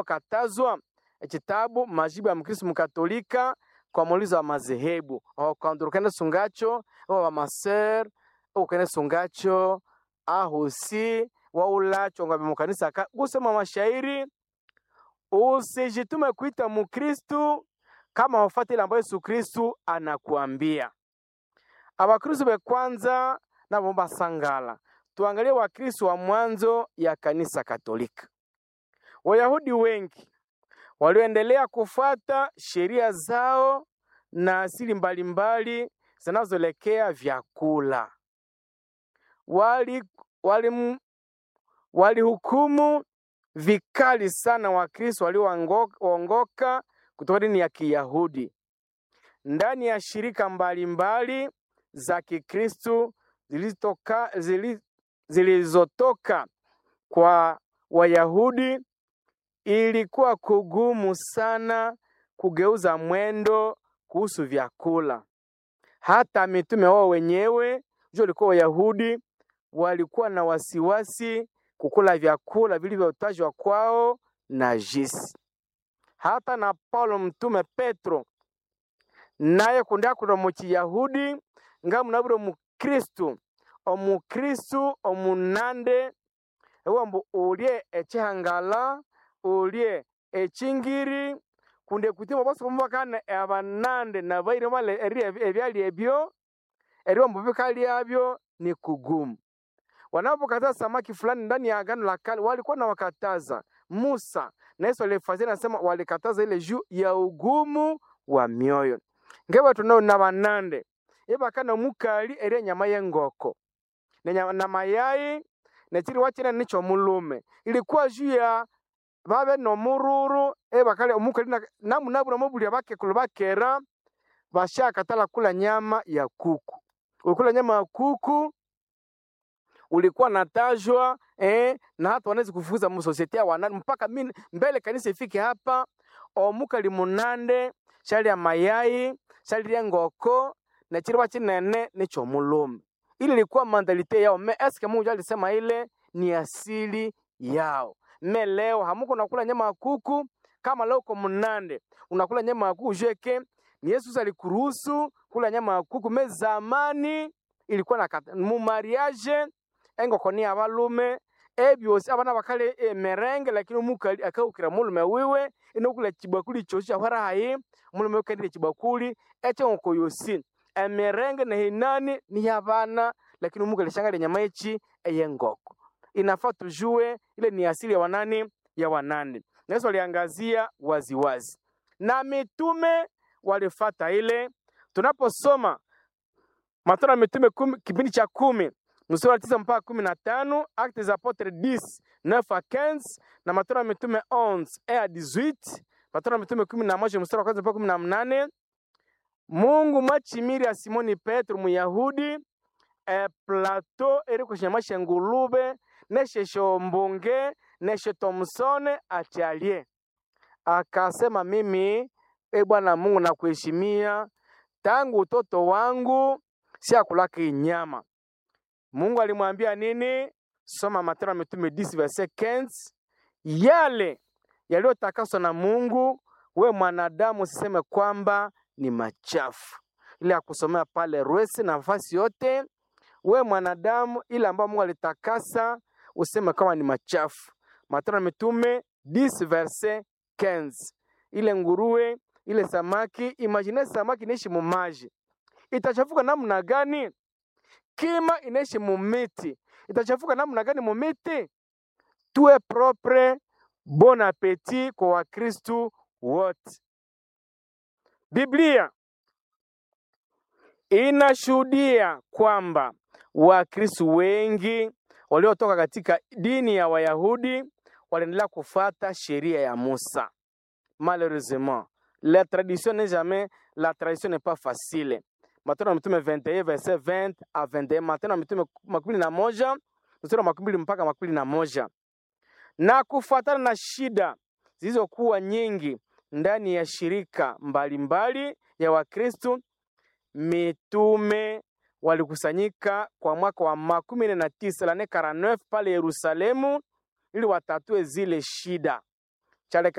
katazwa ekitabu majibu ya mkristu mkatolika kwa muulizo wa madhehebu okandurukene sungacho wa maser ukene sungacho ahusi waulacho ngwabe mukanisa ka gusoma mashairi usijitume kuita mukristu kama wafati ile ambayo Yesu Kristu anakuambia. Abakristu be kwanza nabo basangala. Tuangalie Wakristu wa mwanzo ya kanisa Katolika. Wayahudi wengi walioendelea kufuata sheria zao na asili mbalimbali zinazoelekea vyakula. Wali wali walihukumu vikali sana Wakristo walioongoka kutoka dini ya Kiyahudi ndani ya shirika mbalimbali za Kikristo zilizotoka zili, zilizotoka kwa Wayahudi. Ilikuwa kugumu sana kugeuza mwendo kuhusu vyakula. Hata mitume wao wenyewe jua walikuwa Wayahudi, walikuwa na wasiwasi kukula vyakula vilivyotajwa kwao najisi. Hata na Paulo mtume Petro naye kundakula mu Kiyahudi nga munabire omukristu omukristu omunande ewambu ulye ekihangala ulye ekingiri kunde kutima bose kumubakana abanande nabaire male eri ebyali ebyo eriwambu bikalyabyo ni kugumu wanapokataza samaki fulani ndani ya agano la kale walikuwa na wakataza Musa na Yesu alifazia nasema walikataza ile juu ya ugumu wa mioyo ngeba tunao na banande ibakana mukali eri enyama y'engoko na nyama- na mayai nekiri wakina nicho mulume ilikuwa juu ya babe nomururu ebakale omukali na- namunabura mobulya bakekulu bakera bashakatala kula nyama ya kuku ukula nyama ya kuku ulikuwa natajwa eh, na hata wanaweza kufukuza msosiete ya wanani mpaka mimi mbele kanisa ifike hapa omukali munande shali ya mayai shali ya ngoko na chiriba chinene nicho mulume ili ilikuwa mandalite yao me eske Mungu alisema ile ni asili yao me leo hamuko nakula nyama ya kuku kama leo uko munande unakula nyama ya kuku jeke ni Yesu alikuruhusu kula nyama ya kuku me zamani ilikuwa na kata- mu mariage engoko ni abalume ebyosi abana bakale emerenge lakini omukali akaukira mulume wiwe inokula chibakuli chosi kyahwarahayi mulume ukendile chibakuli ekyengoko yosi emerenge nehinani ni yabana lakini omukali shangale nyama echi eyengoko inafaa tujue ile ni asili ya wanani ya wanani na Yesu aliangazia waziwazi na mitume walifata ile tunaposoma Matendo ya Mitume kumi, kipindi cha kumi mstari wa tisa mpaka kumi na tano Actes des Apotres 10 9 à 15 na Matendo ya Mitume 11 1 à 18 Matendo ya Mitume kumi na moja mstari wa kwanza mpaka kumi na mnane Mungu mwachimiri ya Simoni Petro Muyahudi e plateau eri kushinyama ngulube neshe shombunge neshe Thomsone achalie akasema mimi e Bwana Mungu nakuheshimia tangu utoto wangu siakulaka nyama. Mungu alimwambia nini? Soma Matendo ya Mitume 10 verset 15. Yale yaliyotakaswa na Mungu, we mwanadamu usiseme kwamba ni machafu. Ile ya kusomea pale Rwesi na nafasi yote, we mwanadamu, ile ambayo Mungu alitakasa useme kama ni machafu. Matendo ya Mitume 10 verset 15. Ile nguruwe, ile samaki, imagine samaki inaishi mumaji, itachafuka namna gani? Kima inaishi mumiti, itachafuka namna gani mumiti? Tuwe propre, bon appetit kwa Wakristu wote. Biblia inashuhudia kwamba Wakristu wengi waliotoka katika dini ya Wayahudi waliendelea kufuata sheria ya Musa. Malheureusement, la tradition n'est jamais, la tradition n'est pas facile. Matendo ya Mitume 21 verset 20 à 21, Matendo ya Mitume makumi na moja mstari wa makumi mbili mpaka makumi na moja na kufuatana na shida zilizokuwa nyingi ndani ya shirika mbalimbali ya Wakristo, mitume walikusanyika kwa mwaka wa makumi nne na tisa lane 49 pale Yerusalemu ili watatue zile shida. Charles